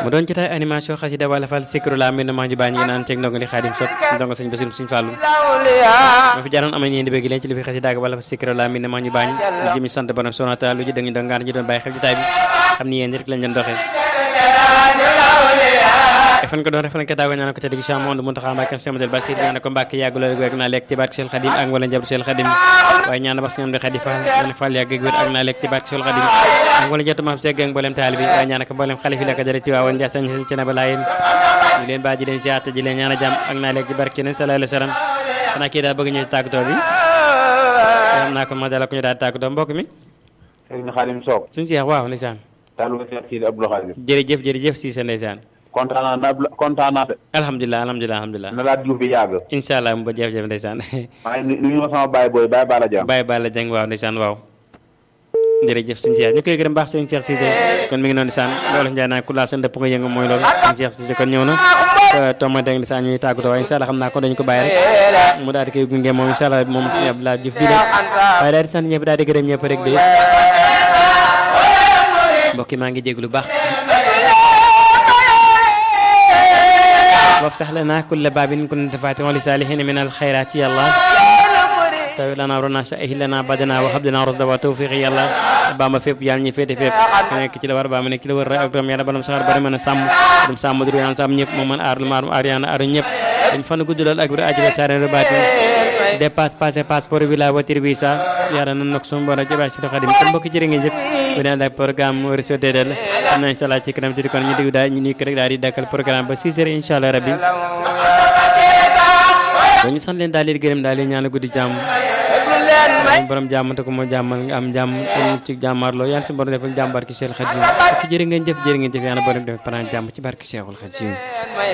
mu doon jotaay animation xasida wala fal sikru la mbir na maa ñu bàyyi ñu naan ceeg ndongo li xaadim sot ndongo sëñ Basiru sëñ Fàllu ma fi jaaroon ama ñeen di bëgg leen ci li fi xasida ak wala fal sikru la mbir na maa ñu bàyyi ñu jëmi sant borom sonata lu ji dëng dong ngaan ñu doon bàyyi xel jotaay bi xam ni yéen rek lañ doon doxee fan ko doon refan ka daago ñaan ko ca digg Cheikh Mamadou Mountakha Mbacké Cheikh Amadou Bassir ñaan ko Mbacké yàgg loolu wér ak naa lekk ci barke Cheikh Khadim ak wala njabootu Cheikh Khadim waaye ñaan bas ñoom di Khadi Fall ñaan Fall yàgg wér ak naa lekk ci barke Cheikh Khadim ak wala njabootu maam Seeg ak mboolem taalibe bi waaye ñaan ko mboolem xalif yi la ko jëre ci waawoon Ndiassane ci na ba laayeen ñu leen baa ji leen siyaata ji leen ñaan a jàmm ak naa lekk ci barke Yonent sallallahu alayhi wa sallam xanaa kii daal bëgg ñu tàggatoo bi xam naa ko ma dala ko ñu daal tàggatoo mbokk mi Serigne Khadim Sock suñu Cheikh waaw ndeysaan talu Cheikh Sidi Abdou Khadim jërëjëf jërëjëf si sa ndeysaan kontaan naa kontaan naa de alhamdulilah alhamdulilah alhamdulilah na laa dugg bi yàgg incha allah mu ba jëf-jëf ndeysaan maa ngi nuyu ma sama baay booy baay Bala Diam Baye Balla Dieng waaw ndeysaan waaw jërëjëf sëñ Cheikh ñu koy gërëm baax sëñ Cheikh Cissé kon mi ngi noonu ndeysaan loolu njaay naa ku laa seen dëpp nga yëngu mooy loolu sëñ Cheikh Cissé kon ñëw na tomate ak ndeysaan ñuy tàggatoo waaye incha allah xam naa ko dañu ko bàyyi rek mu daal di koy gunge moom incha allah moom sëñ Abdoulaye Diouf bi de waaye daal di sant ñëpp daal di gërëm ñëpp rek de mbokk yi maa ngi jéglu baax وافتح لنا كل باب كنت فاتحا لصالحين من الخيرات يا الله tawi lana rona sa'ih lana badana wa hab lana rusda wa tawfiq ya Allah ba ma fépp yàlla ñi féete fépp ku nekk ci la war ba ma nekk ci la war ak doom yàlla balam saxar bari mën a sàmm dum sàmm duru yàlla sàmm ñëpp moo mën aar lu maarum aar yàlla aar ñëpp dañ fan gudd lool ak bir ajiba sare rebaati dépasse passé passeport bi la voiture bi sa yàlla nan nak suñu borom jëbaat ci xadim kon mbokk jërë ngeen jëf bu ne ak programme réseau DDL xam na inshallah ci kanam ci kon ñu dégg daal ñu ni rek daal di dakkal programme ba 6 heures inshallah rabbi dañu sant leen daal di gërëm daal di ñaan guddi jàmm borom jàmm te ko moo jàmmal nga am jàmm te mu ci jàmmarloo yaan si borom defal jàmm barki Cheikh Khadim jërë ngeen jëf jërë ngeen jëf yàlla borom def parent jàmm ci barki Cheikhul Khadim